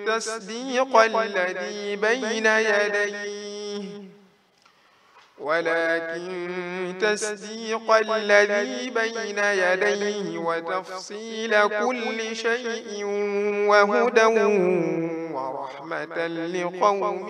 تصديق الذي بين يديه ولكن تصديق الذي بين يديه وتفصيل كل شيء وهدى ورحمة لقوم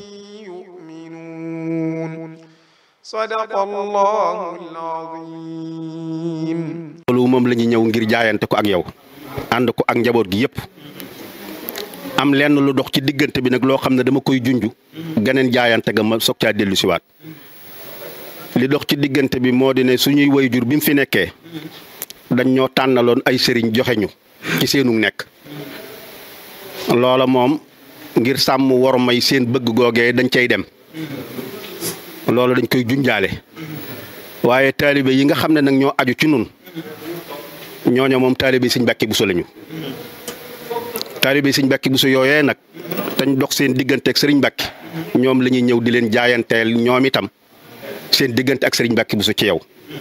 يؤمنون صدق الله العظيم loolu moom la ñu ñëw ngir jaayante ko ak yow ànd ko ak njaboot gi yëpp am lenn lu dox ci diggante bi nag loo xam ne dama koy junj geneen jaayante ga ma soog caa dellu siwaat li dox ci diggante bi moo di ne suñuy wayjur bi mu fi nekkee dañ ñoo tànnaloon ay sëriñ joxe ñu ci seenu nekk loola moom ngir sàmm war may seen bëgg googee dañ cay dem loolu dañ koy junjaale waaye taalibe yi nga xam ne nag ñoo aju ci nun ñooño moom taalibe Sëñ Mbàkke Buso lañu taalibe Sëñ Mbàkke Buso yooyee nag tañ dox seen diggante ak Sëriñ Mbàkke ñoom la ñuy ñëw di leen jaayanteel ñoom itam seen diggante ak Sëriñ Mbàkke Buso ci yow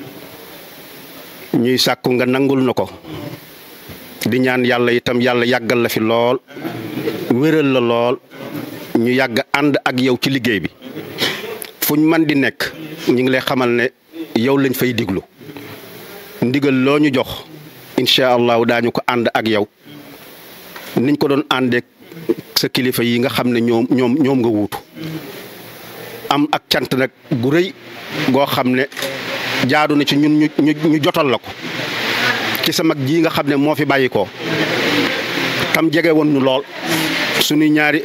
ñuy sàkku nga nangul na ko di ñaan yàlla itam yàlla yàggal la fi lool wéral la lool ñu yàgg ànd ak yow ci liggéey bi fuñ man di nekk ñu ngi lay xamal ne yow lañ fay diglu ndigal loo ñu jox incha allahu daañu ko ànd ak yow niñ ko doon àndeek sa kilifa yi nga xam ne ñoom ñoom ñoom nga wuutu am ak cant nag gu rëy goo xam ne jaadu na ci ñun ñu ñu jotal la ko ci sa mag ji nga xam ne moo fi bàyyi ko tam jege woon ñu lool suñu ñaari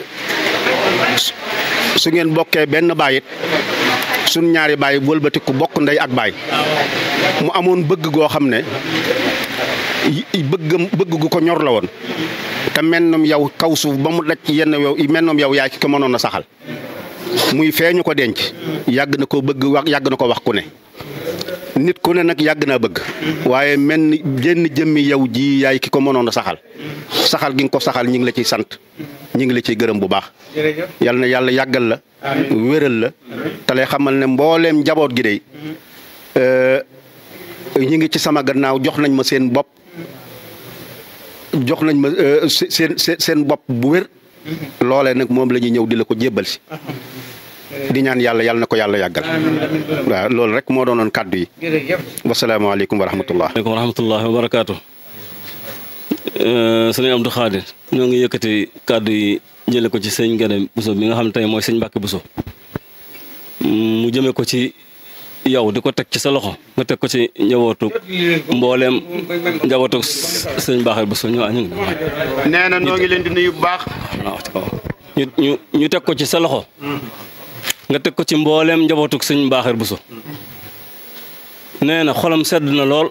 su ngeen bokkee benn baayit suñ ñaari baay wëlbatiku bokk ndey ak baay mu amoon bëgg goo xam ne bëggam bëgg gu ko ñor la woon te mennum yow kaw suuf ba mu daj yenn yow mennum yow yaa ki ko mënoon a saxal muy feeñu ko denc yàgg na ko bëgg wax yàgg na ko wax ku ne nit ku ne nag yàgg naa bëgg waaye menn jenn jëmmi yow ji yaay ki ko mënoon a saxal saxal gi nga ko saxal ñi ngi la ciy sant ñi ngi la ciy gërëm bu baax yal na yàlla yàggal la wéral la te lay xamal ne mbooleem njaboot gi dey ñi ngi ci sama gannaaw jox nañ ma seen bopp jox nañ ma seen seen bopp bu wér loolee nag moom la ñuy ñëw di la ko jébbal si di ñaan yàlla yàlla na ko yàlla yàggal waaw loolu rek moo doonoon kàddu yi wasalaamaaleykum wa rahmatullah aleykum wa rahmatullah wa barakaatu sëñ Abdou Khadir ñoo ngi yëkkati kàddu yi jële ko ci sëñ Gane Bousso bi nga xam ne tey mooy sëñ Mbàkke Bousso mu jëme ko ci yow di ko teg ci sa loxo nga teg ko ci njabootu mbooleem njabootu sëñ Baaxal Bousso ñu ñu nee na noo ngi leen di nuyu bu baax ñu ñu ñu teg ko ci sa loxo nga teg ko ci mbooleem njabootu sëñ Baaxal Bousso nee na xolam sedd na lool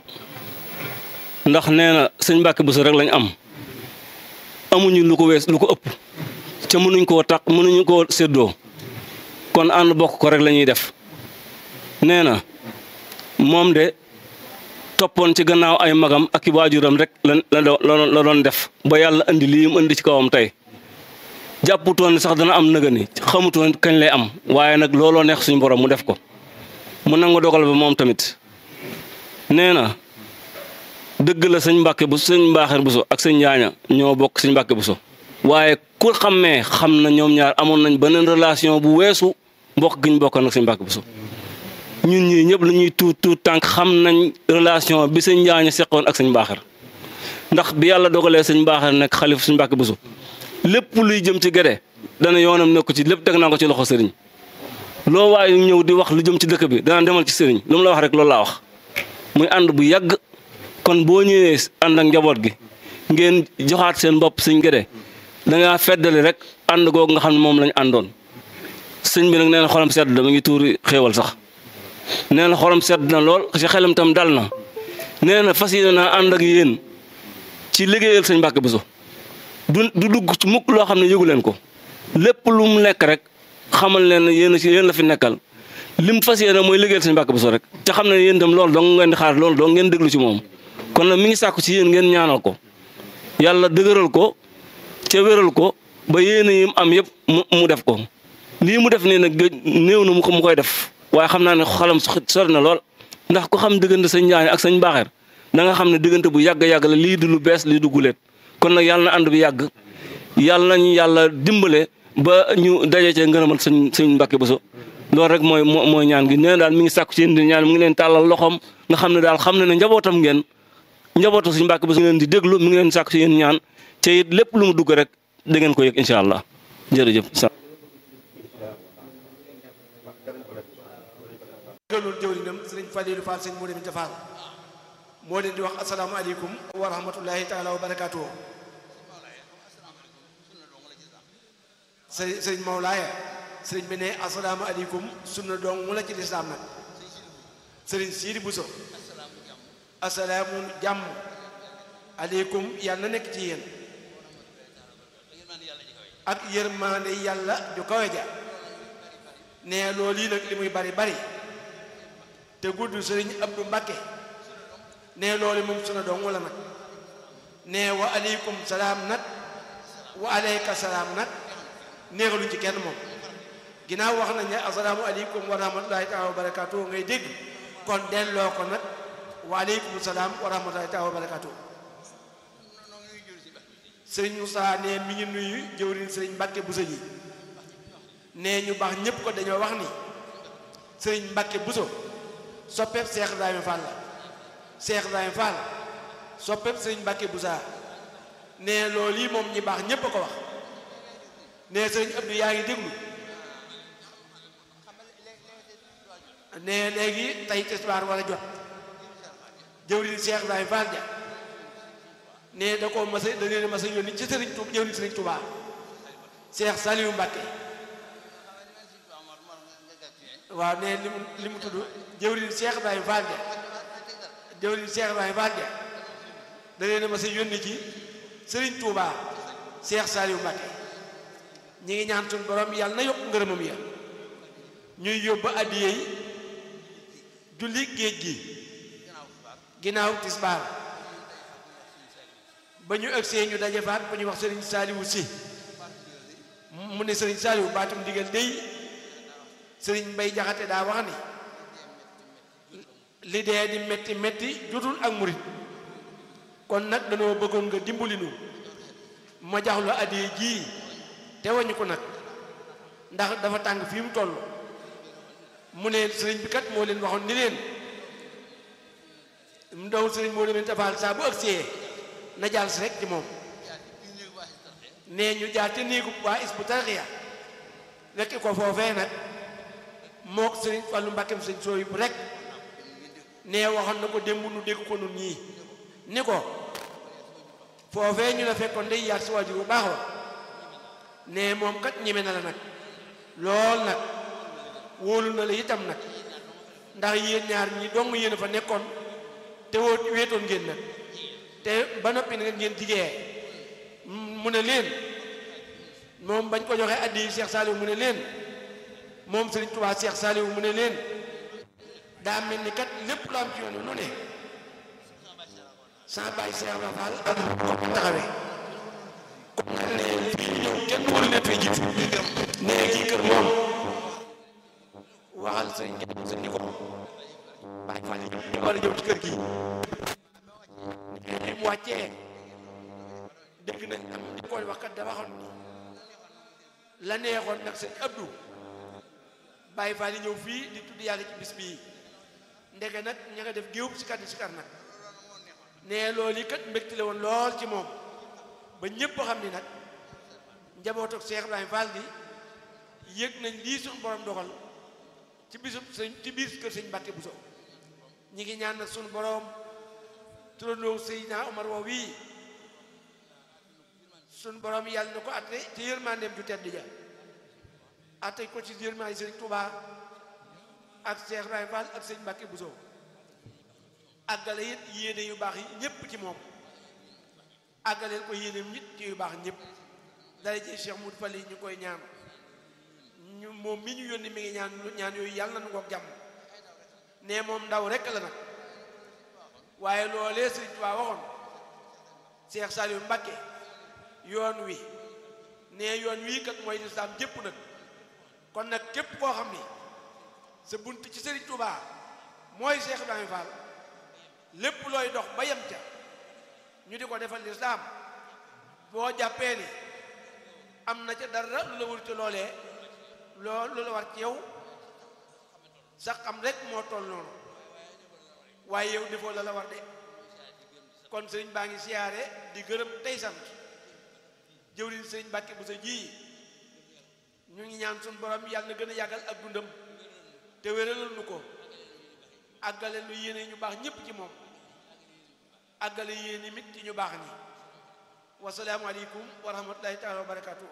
ndax nee na sëñ Mbàkke Bousso rek lañ am amuñu lu ko wees lu ko ëpp ca mënuñ koo tax mënuñu koo séddoo kon ànd bokk ko rek la ñuy def nee na moom de toppoon ci gannaaw ay magam ak i waajuram rek la la doon def ba yàlla indi lii mu indi ci kawam tey jàpputoon ne sax dana am nëga ni xamutoon kañ lay am waaye nag looloo neex suñu borom mu def ko mu nangu dogal ba moom tamit nee na dëgg la sëñ Mbàkke bu sëñ Mbaaxeer Bousso ak sëñ Njaaña ñoo bokk sëñ Mbàkke Bousso waaye ku xammee xam na ñoom ñaar amoon nañ beneen relation bu weesu mbokk gi ñu bokkoon ak sëñ Mbàkke Bousso ñun ñii ñëpp lu ñuy tuut tuut tànk xam nañ relation bi sëñ Njaaña seqoon ak sëñ Mbaaxeer ndax bi yàlla dogalee sëñ Mbaaxeer nekk xalif sëñ Mbàkke Bousso lépp luy jëm ci gede dana yoonam nekk ci lépp teg naa ko ci loxo sëriñ loo waaye ñëw di wax lu jëm ci dëkk bi dana demal ci sëriñ lu mu la wax rek loolu laa wax muy ànd bu yàgg kon boo ñëwee ànd ak njaboot gi ngeen joxaat seen bopp sëñ gede da ngaa feddali rek ànd googu nga xam ne moom lañ àndoon sëñ bi nag nee na xolam sedd dama ngi tuuri xéewal sax nee na xolam sedd na lool ci xelam tam dal na nee na fas yéene naa ànd ak yéen ci liggéeyal sëñ Mbàkke Bousso du du dugg ci mukk loo xam ne yëgu leen ko lépp lu mu nekk rek xamal leen ne yéen yéen la fi nekkal lim fas yéene mooy liggéeyal sëñ Mbàkke Bousso rek te xam ne yéen itam loolu dong ngeen di xaar loolu dong ngeen déglu ci moom kon nag mi ngi sàkku ci yéen ngeen ñaanal ko yàlla dëgëral ko ca wéral ko ba yéene yi mu am yëpp mu mu def ko lii mu def nii nag néew na mu ko mu koy def waaye xam naa ne xalam sori na lool ndax ku xam diggante sëñ Njaañ ak sëñ Mbaaxeer da nga xam ne diggante bu yàgg yàgg la lii du lu bees lii du guleet kon nag yàlla na ànd bi yàgg yàlla nañu yàlla dimbale ba ñu daje ca ngërëmal sëñ sëñ Mbàkke Buso loolu rek mooy mooy ñaan gi nee daal mi ngi sàkku ci yéen di ñaan mi ngi leen tàllal loxoom nga xam ne daal xam na ne njabootam ngeen njabootu sëñ Mbàkke Buso mi ngi leen di déglu mi ngi leen sàkku ci yéen ñaan te it lépp lu mu dugg rek da ngeen ko yëg incha allah jërëjëf. gëlul jëwrinam sëriñ Faliilu Fall sëñ moo deminte Fall moo leen di wax asalaamaaleykum wa rahmatullahi taala wa barakaatuhu sëriñ sëriñ Mawlaaya sëriñ bi ne asalaamaaleykum sunna dong mu la ci lislaam nag sëriñ Siidi Buso asalaamu jàmm aleykum yàlla na nekk ci yéen ak yërmaande yàlla ju kawe ja ne loolu yi nag li muy bari bari te gudd sëriñ Abdu Mbàkke ne loolu moom suna dong wala nag ne wa aleykum salaam nag wa aleyka salaam nag neexaluñ ci kenn moom ginnaaw wax nañ ne asalaamu aleykum wa rahmatullahi taala wa barakaatu ngay dégg kon delloo ko nag wa aleykum salaam wa rahmatullahi taala wa barakaatu sëriñ Moussa ne mi ngi nuyu jëwriñ sëriñ Mbàkke Buso ji ne ñu baax ñépp ko dañoo wax ni sëriñ Mbàkke Buso soppeeb Seex Ibrahima Fall la Seex Ibrahima Fall soppeeb sëriñ Mbàkke Busa ne loolu yi moom ñi baax ñépp a ko wax ne sëriñ Abdou yaa ngi déglu ne léegi tey tisbaar wala jot jëwriñ Seex Ibrahima Fall ja ne da ko masa da leen masa yónni ci sëriñ Tuubaa jëwriñ sëriñ Tuubaa Seex Saliou Mbàkke waaw ne li mu li mu tudd jëwriñ Cheikh Ibrahima Fall ja jëwriñ Cheikh Ibrahima Fall ja da leen a ma sa yónni ci Serigne Touba Cheikh Saliou Mbacké ñi ngi ñaan suñu borom yàlla na yokk ngërëmam ya ñuy yóbbu addiye yi julli géej gi ginnaaw tisbaar ba ñu ëgsee ñu daje faat ba ñu wax Serigne Saliou si mu ne Serigne Saliou baatum digal dey sëriñ Mbay Jaxate daa wax ni li dee di metti metti jotul ak murit kon nag dañoo bëggoon nga dimbali nu ma jaxlu addiye jii te wañu ko nag ndax dafa tàng fii mu toll mu ne sëriñ bi kat moo leen waxoon ni leen mu doon sëriñ moo leen tafaal saa bu ëgsee na jàll si rek ci moom nee ñu jaar te néegu waa is bu tarxiya rekk ko foofee nag mook sëriñ Fallu Mbàkkeem sëriñ sooy bu rek nee waxoon na ko démb nu dégg ko nun ñii ni ko foofee ñu la fekkoon day yaat si waajur bu baax wa nee moom kat ñeme na la nag lool nag wóolu na la itam nag ndax yéen ñaar ñi dong yéen a fa nekkoon te woo weetoon ngeen nag te ba noppi nag ngeen jigee mu ne leen moom bañ ko joxee addi Cheikh Saliou mu ne leen moom Serigne Touba Cheikh Saliou mu ne leen daa mel ni kat lépp lu am ci yoon nu ne sa bàyyi Cheikh Ibra Fall ak ko taxawee kon nag ne fii ñëw kenn waru leen fay jiitu ne kii kër moom waxal sëñ sëñ ni ko bàyyi Fall ñu war a ñëw ci kër gi mu wàccee dégg nañ am di koy wax kat da waxoon ni la neexoon nag sëñ Abdou Baye Fall yi ñëw fii di tudd yàlla ci bis bii ndeke nag ña nga def géew si kat yi si kar nag ne loolu yi kat mbégte la woon lool ci moom ba ñépp xam ni nag njabootu Cheikh Ibrahima Fall gi yëg nañ lii suñu borom dogal ci bisub sëñ ci biir kër sëñ Mbàkke Buso ñi ngi ñaan nag suñu borom turandoo Seydina Omar woo wii suñu borom yàlla na ko atte ci yërmandeem ju tedd ja atte ko ci yërmande sëñ Touba ak Cheikh Ibrahima Fall ak sëñ Mbàkke Buso àggale it yéene yu baax yi ñépp ci moom àggaleel ko yéeneem nit ci yu baax ñépp dara ji Cheikh Moudou Fall yi ñu koy ñaan ñu moom mi ñu yónni mi ngi ñaan ñaan yooyu yàlla na nu ko jàmm ne moom ndaw rekk la nag waaye loolee sëñ Touba waxoon Cheikh Saliou Mbàkke yoon wi ne yoon wii kat mooy lislaam jépp nag kon nag képp koo xam ni sa bunt ci Sëriñ Touba mooy Cheikh Ibrahima Fall lépp looy dox ba yem ca ñu di ko defal lislaam boo jàppee ni am na ca dara lu la wër ci loolee lool lu la war ci yow sax xam rek moo toll noonu waaye yow defoo la la war de kon sëriñ baa ngi siyaare di gërëm tey sant jëwriñ sëriñ Mbàkke bu sa ji ñu ngi ñaan suñu borom yàlla na gën a yàggal ak dundam te wéralal nu ko àggale nu yéene ñu baax ñépp ci moom àggale yéene mit ci ñu baax ni wasalaamu aleykum wa rahmatullahi taala wa barakatuh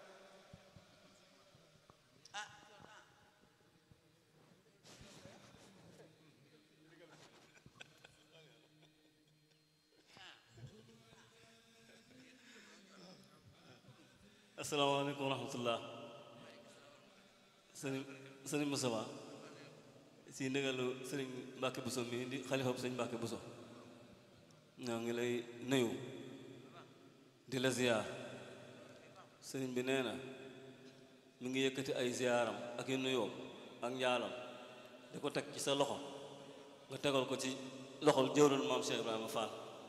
asalaamaaleykum wa rahmatullah sëriñ sëriñ Moustapha si ndigalu sëriñ Mbàkke Buso mi di xalifa bu sëriñ Mbàkke Buso ñoo ngi lay nuyu di la ziyaar sëriñ bi nee na mi ngi yëkkati ay ziyaaram ak yu nuyoom ak njaalam di ko teg ci sa loxo nga tegal ko ci loxol jëwrul maam Cheikh Ibrahima Fall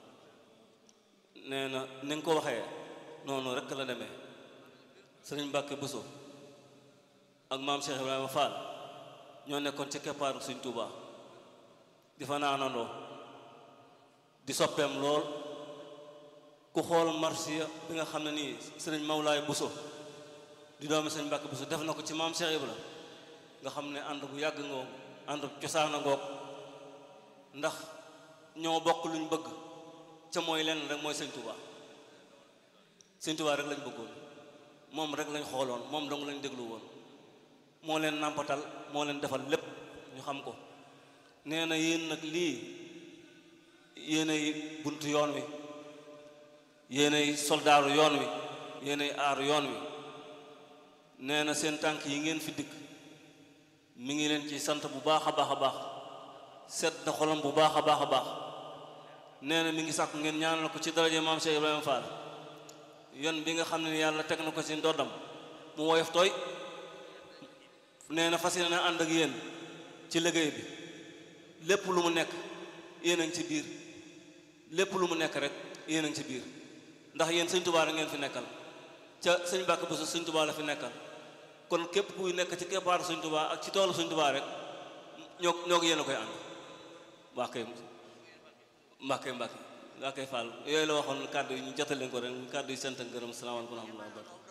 nee na ni nga ko waxee noonu rekk la demee sëriñ Mbàkke Buso ak maam Cheikh Ibrahima Fall ñoo nekkoon ci keppaaru Sëriñ Tuuba di fa naanandoo di soppeem lool ku xool marsiya bi nga xam ne nii sëriñ Mawlaay Buso di doomi sëriñ Mbàkke Buso def na ko ci maam Cheikh Ibra nga xam ne ànd bu yàgg ngoog ànd cosaana ngoog ndax ñoo bokk luñ bëgg ca mooy lenn rek mooy Sëriñ Tuuba Sëriñ Tuuba rek lañ bëggoon moom rek lañ xooloon moom dong lañ déglu woon moo leen nàmpatal moo leen defal lépp ñu xam ko nee na yéen nag lii yéenay buntu yoon wi yéenay soldaaru yoon wi yéenay aaru yoon wi nee na seen tànk yi ngeen fi dikk mi ngi leen ci sant bu baax a baax a baax set na xolam bu baax a baax a baax nee na mi ngi sàkk ngeen ñaanal ko ci daraje maam Cheikh Ibrahima Fall yoon bi nga xam ne yàlla teg na ko ci ndoddam mu woyof tooy nee na fas yéene ànd ak yéen ci liggéey bi lépp lu mu nekk yéen a ngi ci biir lépp lu mu nekk rek yéen a ngi ci biir ndax yéen sëñ Tuubaa rek ngeen fi nekkal ca sëñ Mbàkke Buso sëñ Tuubaa la fi nekkal kon képp kuy nekk ci keppaaru sëñ Tuubaa ak ci toolu sëñ Tuubaa rek ñoo ñoo ko yéen a koy ànd waa kay Mbàkke Mbàkke waa kay Fall yooyu la waxoon kàddu yi ñu jotal leen ko rek kàddu yi sant ak gërëm salaamaaleykum wa rahmatulah wa barakatuh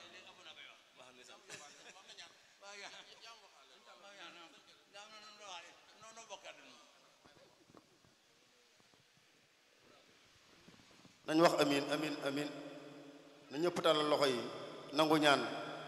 nañ wax amin amin amin na ñëpp tàllal loxo yi nangu ñaan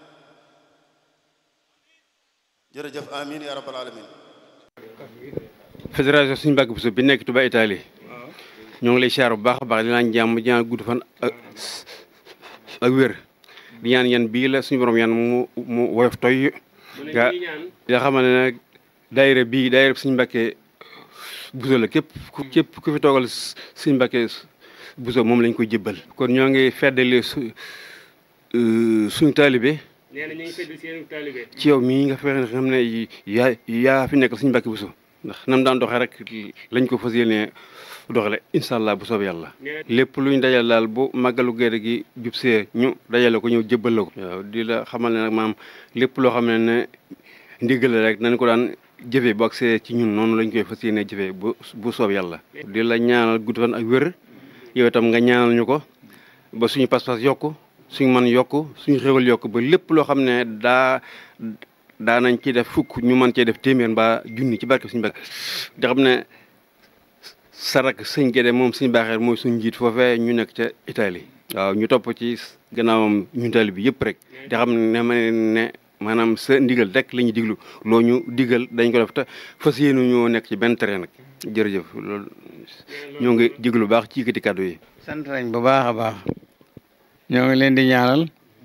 jërëjëf amin ya rabbal alamin fédération suñu Mbàkke Buso bi nekk Touba Italie ñoo ngi lay siyaar bu baax a baax di naan jàmm di ñaan gudd fan ak ak wér di ñaan yan bii la suñu borom yan mu mu woyof toy nga nga xamal ne nag daayira bii daayira suñu Mbàkke Buso la képp ku képp ku fi toogal suñu Mbàkke Buso moom lañ koy jébbal kon ñoo ngi feddali su suñu taalibe nee na ñu ngi fedd seen taalibe ci yow mii nga fexe xam ne yaa yaa fi nekkal suñu Mbàkke Buso ndax nam daan doxee rek lañ ko fas yéene doxale incha allah bu soob yàlla lépp luñ dajal daal bu màggalu gerte gi jub see ñu dajale ko ñëw jébbal la ko waaw di la xamal ne nag maam lépp loo xam ne ne ndigal la rek nañ ko daan jëfee bu agsee ci ñun noonu lañ koy fas yéene jëfee bu bu soob yàlla di la ñaanal gudd fan ak wér yow itam nga ñaanal ñu ko ba suñu pas-pas yokku suñu man yokku suñu xéwal yokku ba lépp loo xam ne daa daa nañ ci def fukk ñu mën cee def téeméer mbaa junni ci barke suñu Mbàkke di xam ne sarak sëñ Gédé moom suñu baaxeer mooy suñu njiit foofee ñu nekk ca Italie waaw ñu topp ci gannaawam ñun tali bi yëpp rek di xam ne ma ne maanaam sa ndigal rek la ñuy diglu loo ñu digal dañ ko def te fas yéenu ñoo nekk ci benn terrain nag jërëjëf loolu ñoo ngi diglu baax ci yëkkati kàddu yi sant nañ bu baax a baax ñoo ngi leen di ñaanal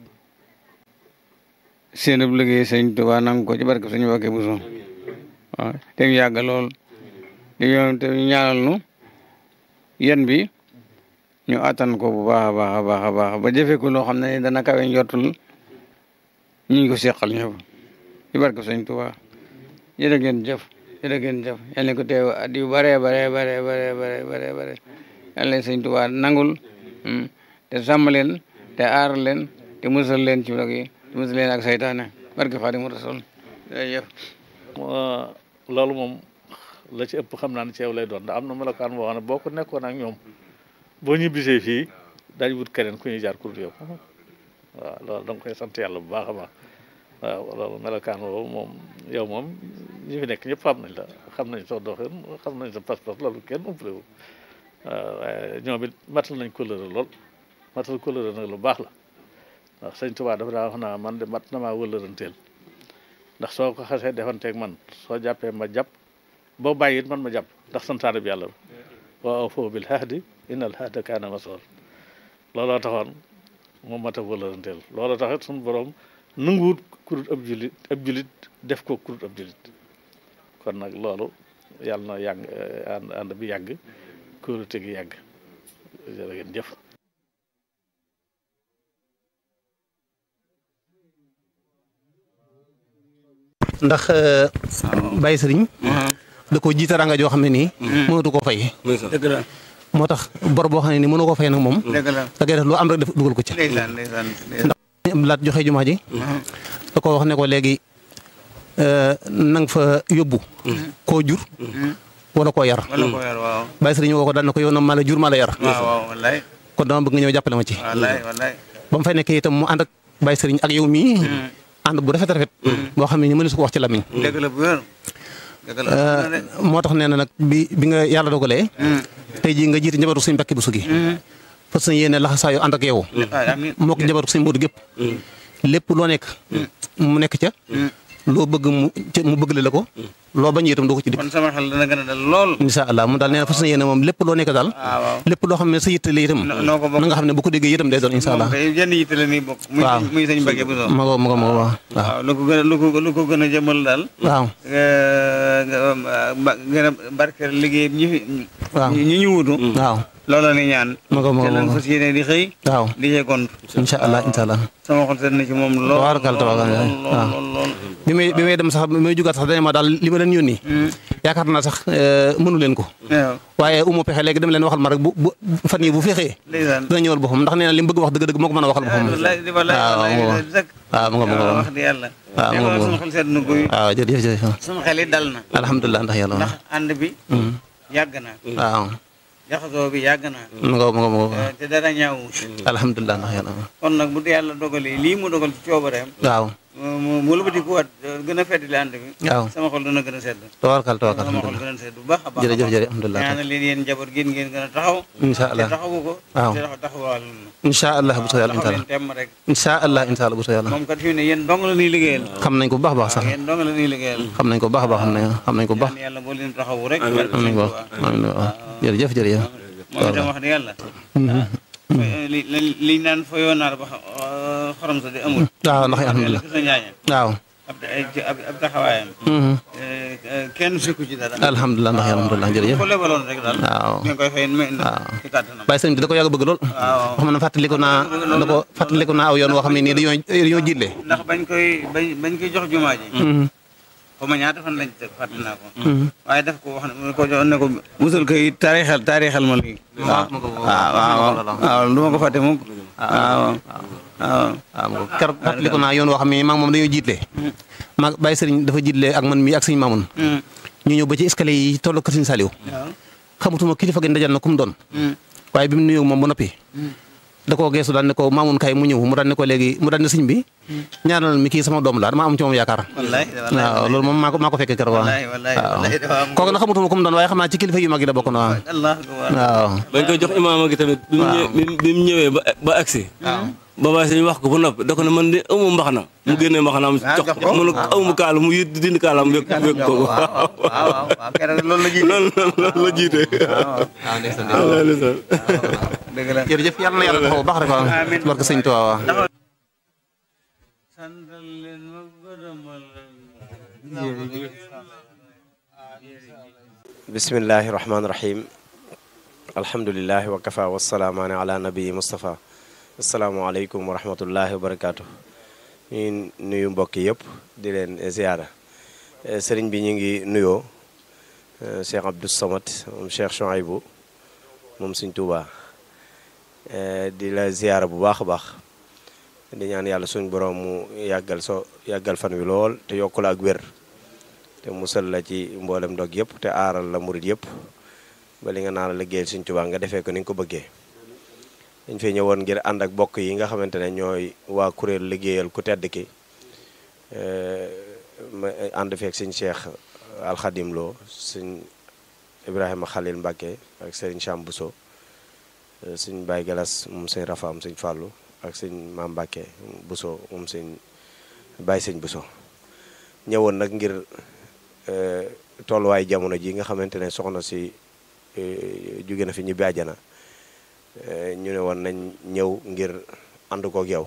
seenub liggéey sëñ Tuubaa nangu ko ci barke suñu Mbàkke Buso waaw te mu yàgg lool di yoon te ñaanal nu yen bi ñu attan ko bu baax a baax a baax a baax ba jëfee ko loo xam ne dana kawe njortul ñu ngi ko seqal ñëpp ci barke sëñ Tuubaa jërë ngeen jëf jërë ngeen jëf yal na ko teew at yu bare bare bare bare bare bare bare yal na sëñ Tuubaa nangul te sàmm leen te aar leen te musal leen ci dog yi te musal leen ak saytaane barke Xaadimu Rasuul jërëjëf loolu moom la ci ëpp xam naa ne ci yow lay doon ndax am na melokaan boo xam ne boo ko nekkoon ak ñoom boo ñibbisee fii dañ wut keneen ku ñuy jaar kur yow waaw loolu da nga koy sant yàlla bu baax a baax waaw loolu melokaan boobu moom yow moom ñi fi nekk ñëpp xam nañ la xam nañ soo doxin xam nañ sa pas-pas loolu kenn umpale wu waaw waaye ñoom it matal nañ kóllëre lool matal kóllëre nag lu baax la ndax sëñ Tuubaa dafa daa wax naa man de mat na maa wëllëranteel ndax soo ko xasee defanteeg man soo jàppee ma jàpp boo bàyyi it man ma jàpp ndax santaane bi yàlla wa awfu bil ahdi innal ahda kaana mas'uula looloo taxoon moom mat a wëllëranteel looloo taxit suñu borom nanguwut kurut ab julit ab julit def ko kurut ab julit kon nag loolu yàlla na yàgg ànd ànd bi yàgg kóolute gi yàgg jërë ngeen jëf ndax Baye Sëriñ da ko jiite ranga joo xam ne nii mënatu koo fay dëgg la moo tax bor boo xam ne nii mënu koo fay nag moom dëgg la da ngay def lu am rek def dugal ko ci ndeysaan ndeysaan ndax laat joxe jumaa ji da ko wax ne ko léegi nang fa yóbbu koo jur wala koo yar wala ko yar waaw Baye Sëriñ woo ko daal na ko yow na maa la jur maa la yar waaw waaw wallaay kon dama bëgg nga ñëw jàppale ma ci wallaay wallaay ba mu fay nekkee itam mu ànd ak Baye Sëriñ ak yow mii ànd bu rafet rafet boo xam ne ni mënu su ko wax ci lamiñ dëgg la bu wér dëgg la moo tax nee na nag bi bi nga yàlla dogalee tey jii nga jiite njabootu suñ mbakki bu sugi fas yéene laxasaayu ànd ak yow amiin moo ko njabootu suñ mboodu gépp lépp loo nekk mu nekk ca loo bëgg mu ca mu bëgg la ko loo bañ itam doo ko ci dikk kon sama xel dana gën a dal lool incha allah mu daal nee na fas yéene moom lépp loo nekk daal waaw waaw lépp loo xam ne sa yitte la itam noo ko bokk na nga xam ne bu ko déggee itam day doon incha allah moom kay jenn yitte la nii bokk muy waaw muy sëñ Mbacke Bousso ma ko ma ko ma ko waaw waaw lu ko gën a lu ko lu ko gën a jëmal daal waaw nga gën a barkeel liggéey ñi fi waaw ñi ñu wutu waaw loolu la ni ñaan ma ko ma ko te lan ma ko fas yéene di xëy waaw di cee gont incha allah incha allah sama xol seet na ci moom lool tabaarkalla tabaarkalla lool waaw. lool lool bi may bi may dem sax bi may jugaat sax dañ ma daal li ma leen yónni yaakaar naa sax mënu leen ko waaw waaye umu pexe léegi dem leen waxal ma rek bu bu fan yi bu fexee ndeysaan dina ñëwal boppam ndax nee na li mu bëgg wax dëgg-dëgg moo ko mën a waxal boppam wallaay di wallaay waaw wallaay waaw dëgg waaw mu nga mu nga wax di yàlla waaw te mu nga loolu mu sama nga xol seet na guy waaw jërëjëf jërëjëf sama xel it dal na alhamdulilah ndax yàlla ndax ànd bi yàgg na waaw jaxasoo bi yàgg na mu nga mu nga mu nga te dara ñaawu alhamdulilah ndax yàlla kon nag bu dee yàlla dogalee lii mu dogal ci coobareem waaw mu mu lëbati ku waat gën a feddali ànd bi waaw sama xol dana gën a sedd tawakkal tawakkal sama xol alhamdulilah gën a sedd bu baax a baax jërëjëf jërëjëf alhamdulilah ñaanal leen yéen njaboot gi ngeen gën a taxaw incha allah te taxawu ko waaw te taxaw taxawal incha allah bu soo yàlla incha taxaw allah leen temm rek incha allah incha allah bu soo yàlla moom kat fi mu ne yéen dong la ñuy liggéeyal xam nañ ko bu baax a baax sax yéen dong la ñuy liggéeyal xam nañ ko bu baax a baax xam nañ xam nañ ko bu baax ñaan yàlla boo leen taxawu rek xam nañ ko baax amiin waaw jërëjëf jërëjëf moom itam wax dëgg yàlla li li liñ naan fa yoonaar ba xorom sa di amul waaw ndax alhamdulilah sa ñaaña waaw ab ab ab taxawaayam kenn sukku ci dara alhamdulilah ndax alhamdulilah jërëjëf ko lebaloon rek daal waaw ñu ngi koy fay waaw ci kàttanam Baye Sëriñ bi da ko yàgg bëgg lool waaw xam na fàttaliku naa da ko fàttaliku naa aw yoon woo xam ne nii dañoo dañoo jiitle ndax bañ koy bañ bañ koy jox jumaa ji xaw ma ñaata fan lañ teg fàtte naa ko waaye daf ko wax ne ko jox ne ko musal koy taarixal taarixal ma lii waaw waaw waaw du ma ko fàtte mukk waaw waaw waaw keroog fàttaliku naa yoon woo xam ne maa ngi moom dañoo jiitle ma Baye Sëriñ dafa jiitle ak man mii ak sëñ Mamoun ñu ñëw ba ci escalier yi tolloo kër sëñ Saliou xamutuma kilifa gi ndajal na ku mu doon waaye bi mu nuyoo moom ba noppi da koo geesu daal ne ko Mamoun kay mu ñëw mu daal ne ko léegi mu daal ne sëñ bi ñaanal mi kii sama doom la dama am ci moom yaakaar wallaay waaw loolu moom maa ko maa ko fekkee keroog waaw wallaay wallaay waaw wallaay dafa am kooku nag xamutuma ku mu doon waaye xam naa ci kilifa yu mag yi la bokk na waaw allah akbar waaw bañ koy jox imaama gi tamit. bi mu ñëwee bi mu ñëwee ba ba agsi. ba baay sëñ wax ko ba noppi da ko ne man de amu mbaxana mu génnee mbaxanaam jox ko mu ne ko amu kaala mu yit dindi kaalaam wékk wékk ko waaw waaw waaw keroog loolu la jiite loolu loolu la jiite. waaw ndeysaan waaw ndeysaan. dëgg la jërëjëf yàlla na yàlla taxaw bu baax rek waaw Amiin. barke sëñ Tuubaa waaw santal leen ma gërëmal bismillahi rahmaani rahim alhamdulilahi wa kafa wasalaamaani ala nabii Moustapha asalaamualeykum wa rahmatullahi wa barakaatu. ñu nuyu mbokk yëpp di leen ziyaara Eh, sëriñ bi ñu ngi nuyoo eh, Cheikh Abdou Samad moom Cheikh Chouaïbou moom Sëriñ Tuubaa Eh, di la ziyaara bu baax a baax di ñaan yàlla suñ borom mu yàggal so yàggal fan wi lool te yokku la ak wér te musal la ci mboolem ndog yëpp te aaral la murit yëpp ba li nga naan la liggéeyal Sëñ Tuubaa nga defee ko ni nga ko bëggee dañ fay ñëwoon ngir ànd ak bokk yi nga xamante ne ñooy waa kuréel liggéeyal ku tedd ki ma ànd feek sëñ Cheikh Alxadim Lo sëñ Ibrahima Khalil Mbacke ak sëriñ Cham Bousso sëñ Baye Galas moom sëñ Rafaam sëñ Fàllu ak sëñ Maam Mbacke Bousso moom sëñ Baye sëñ Bousso ñëwoon nag ngir tolluwaay jamono ji nga xamante ne soxna si jóge na fi ñibbi àjjana ñu ne woon nañ ñëw ngir ànd kook yow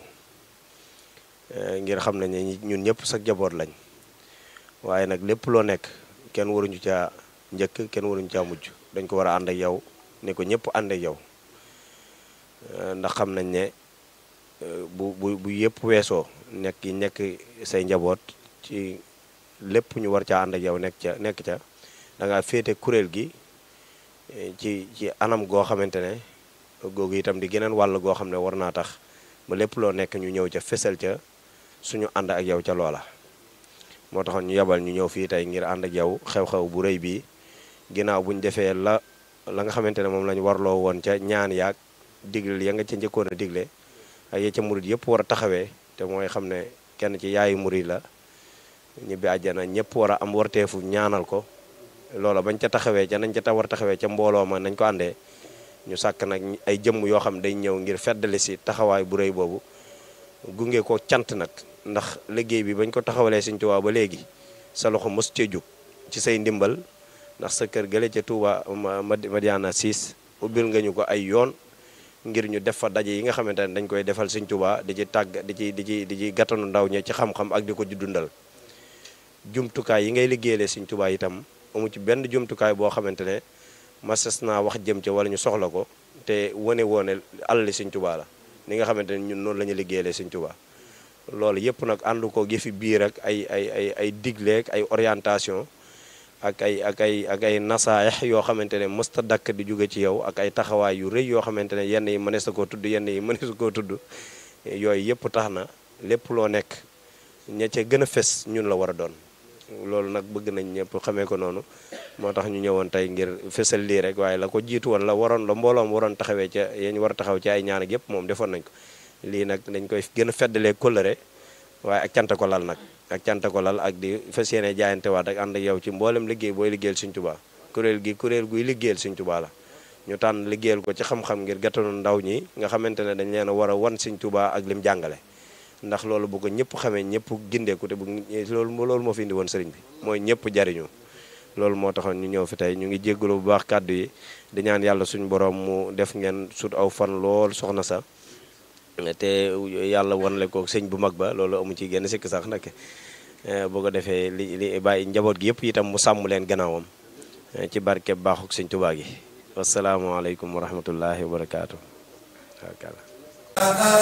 ngir xam nañ ne ñun ñëpp sa jaboot lañ waaye nag lépp loo nekk kenn waruñu caa njëkk kenn waruñu caa mujj dañ ko war a ànd ak yow ne ko ñëpp ànd ak yow ndax xam nañ ne bu bu bu yëpp weesoo nekk yi nekk say njaboot ci lépp ñu war caa ànd ak yow nekk ca nekk ca da ngaa féete kuréel gi ci ci anam goo xamante ne googu itam di geneen wàll goo xam ne war naa tax ba lépp loo nekk ñu ñëw ca fesal ca suñu ànd ak yow ca loola moo taxoon ñu yebal ñu ñëw fii tey ngir ànd ak yow xew-xew bu rëy bii ginnaaw bu ñu defee la la nga xamante ne moom lañu warloo woon ca ñaan yaag digle ya nga ca njëkkoon a digle ak ya ca murit yëpp war a taxawee te mooy xam ne kenn ci yaayu murit la ñibbi àjjana ñëpp war a am warteefu ñaanal ko loola bañ ca taxawee ca nañ ca ta war taxawee ca mbooloo ma nañ ko àndee ñu sàkk nag ay jëmm yoo xam day ñëw ngir feddali si taxawaay bu rëy boobu gunge ko cant nag ndax liggéey bi bañ ko taxawalee Sëñ Tuubaa ba léegi sa loxo mos cee jóg ci say ndimbal ndax sa kër gële ca Touba Madiana 6 ubbil nga ñu ko ay yoon ngir ñu def fa daje yi nga xamante ne dañ koy defal Sëñ Tuubaa di ci tàgg di ci di ci di ci gàttanu ndaw ñi ci xam-xam ak di ko dundal jumtukaay yi ngay liggéeyale Sëñ Tuubaa itam amu ci benn jumtukaay boo xamante ne masas naa wax jëm ca wala ñu soxla ko te wane woone alali Sëñ Tuubaa la ni nga xamante ne ñun noonu la ñu liggéeyale Sëñ Tuubaa loolu yëpp nag ànd ko yëfi biir ak ay ay ay ay digleek ay orientation ak ay ak ay ak ay nasaayax yoo xamante ne mësta dakk di jóge ci yow ak ay taxawaay yu rëy yoo xamante ne yenn yi mënees na koo tudd yenn yi mënees koo tudd yooyu yëpp tax na lépp loo nekk ña ca gën a fes ñun la war a doon loolu nag bëgg nañ ñëpp xamee ko noonu moo tax ñu ñëwoon tey ngir fesal lii rek waaye la ko jiitu woon la waroon la mbooloom waroon taxawee ca yéen war a taxaw ci ay ñaan ak yëpp moom defoon nañ ko lii nag dañ koy gën a feddalee kóllëre waaye ak cant ko lal nag ak cant ko lal ak di fas yéene jaayante waat ak ànd ak yow ci mboolem liggéey booy liggéeyal Sëñ Tuubaa kuréel gi kuréel guy liggéeyal Sëñ Tuubaa la ñu tànn liggéeyal ko ci xam-xam ngir gàttanu ndaw ñi nga xamante ne dañ leen a war a wan Sëñ Tuubaa ak lim jàngale ndax loolu bu ko ñëpp xamee ñëpp gindeeku te bu loolu loolu moo fi indi woon sëriñ bi mooy ñëpp jariñu loolu moo taxoon ñu ñëw fi tey ñu ngi jéggalu bu baax kàddu yi di ñaan yàlla suñu borom mu def ngeen sut aw fan lool soxna sa te yàlla wanle ko sëñ bu mag ba loolu amu ci genn sikk sax nag boo ko defee li li bàyyi njaboot gi yëpp itam mu sàmm leen gannaawam ci barke baaxuk sëñ Tuubaa gi wasalaamaaleykum wa rahmatullahi wa barakaatu.